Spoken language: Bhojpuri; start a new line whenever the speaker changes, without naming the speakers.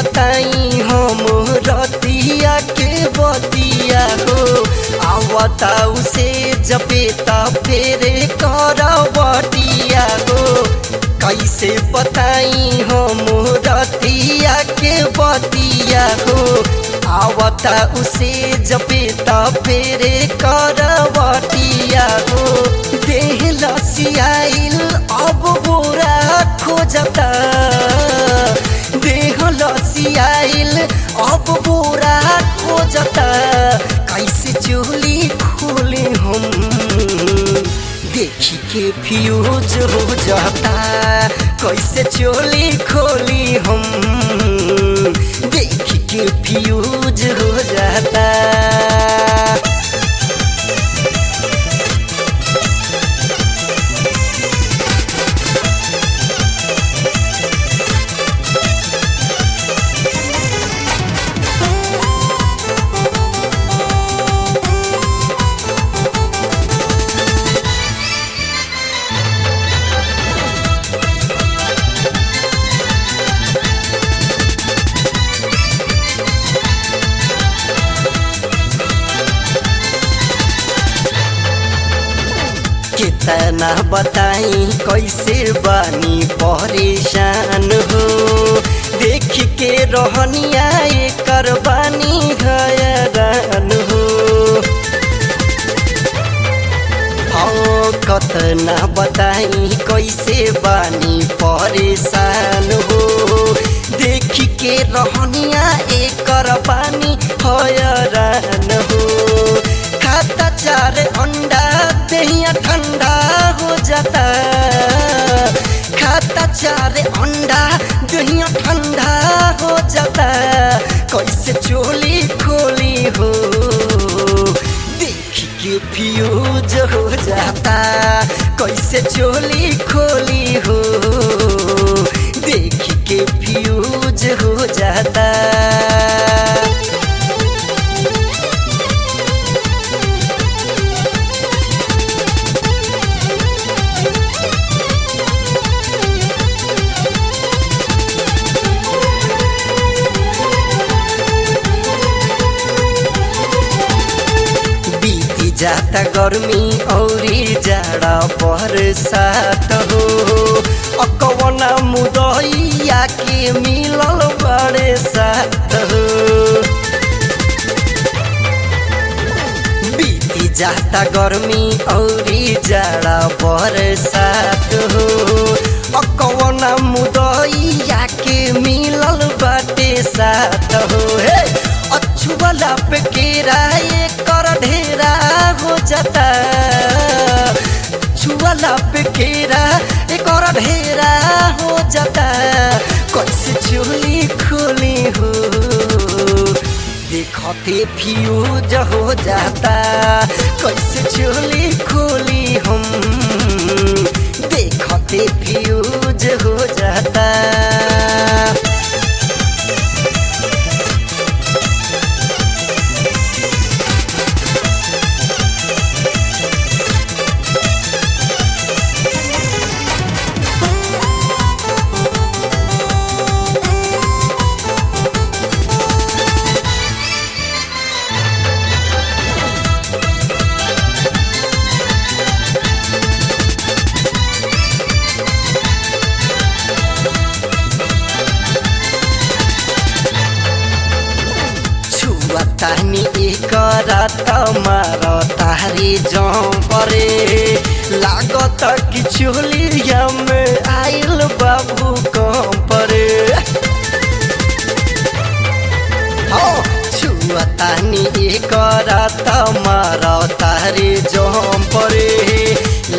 बताई हम रतिया के बतिया हो आवता उसे जपे फेरे करवटिया हो कैसे बताई हम रतिया के बतिया हो आवता उसे जपे फेरे करवटिया हो देह लसियाइल अब बोरा खोजता देह लसियाइल अब बोरा खोजता कैसे चोली खोले हम देखी के फ्यूज हो जाता कैसे चोली खोली हम देखी के फ्यूज हो जाता कितना बताई कैसे बानी परेशान हो देख के रहनिया कर बानी घयरान हो हाँ कतना बताई कैसे बानी परेशान हो देख के रहनिया एकर बानी हयरान हो खाता चार अंडा दहिया ठंडा हो जाता खाता चार अंडा दहिया ठंडा हो जाता कैसे चोली खोली हो देख के फ्यूज हो जाता कैसे चोली खोली हो देख के फ्यूज हो जाता बीती जाता गर्मी औरी जाड़ा बरसात हो अकवना मुदैया के मिलल बड़े साथ हो बीती जाता गर्मी औरी जाड़ा बरसात हो अकवना मुदैया के मिलल बाटे साथ हो हे अछुअला पे केरा ये कर ढेरा हो जाता छुअला पे केरा ये कर ढेरा हो जाता कैसे चोली खोली हो देखते फ्यूज हो जाता कैसे चोली खोली हम देखते फ्यूज हो जाता तानी एकरा तमार तारी जरे लागत कि चोलिया में आइल बाबू कंपरे छुआ तानी एकरा तमार तारी जरे